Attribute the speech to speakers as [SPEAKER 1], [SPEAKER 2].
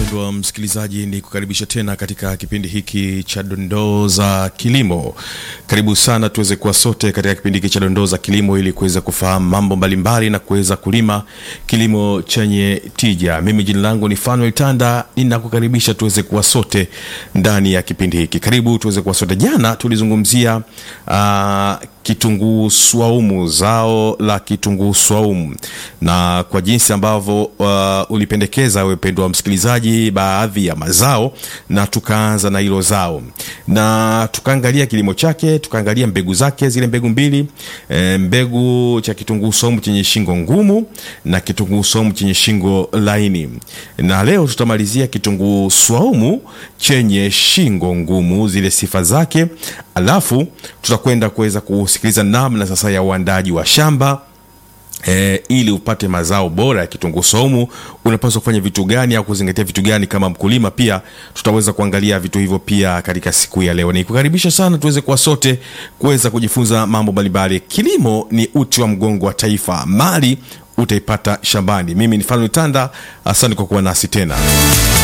[SPEAKER 1] mpendwa msikilizaji ni kukaribisha tena katika kipindi hiki cha dondoo za kilimo karibu sana tuweze kuwa sote katika kipindi hiki cha dondoo za kilimo ili kuweza kufahamu mambo mbalimbali na kuweza kulima kilimo chenye tija mimi jina langu ni fanuel tanda ninakukaribisha tuweze kuwa sote ndani ya kipindi hiki karibu tuweze kuwa sote jana tulizungumzia uh, kitunguu swaumu zao la kitunguu swaumu na kwa jinsi ambavyo uh, ulipendekeza wependwa msikilizaji baadhi ya mazao na tukaanza na hilo zao na tukaangalia kilimo chake tukaangalia mbegu zake zile mbegu mbili e, mbegu cha kitunguu swaumu chenye shingo ngumu na kitunguu swaumu chenye shingo laini na leo tutamalizia kitunguu swaumu chenye shingo ngumu zile sifa zake alafu tutakwenda kuweza kusikiliza namna sasa ya uandaji wa shamba E, ili upate mazao bora ya kitunguu saumu unapaswa kufanya vitu gani au kuzingatia vitu gani kama mkulima pia tutaweza kuangalia vitu hivyo pia katika siku ya leo nikukaribisha sana tuweze kuwa sote kuweza kujifunza mambo mbalimbali kilimo ni uti wa mgongo wa taifa mali utaipata shambani mimi ni fanuel tanda asante kwa kuwa nasi tena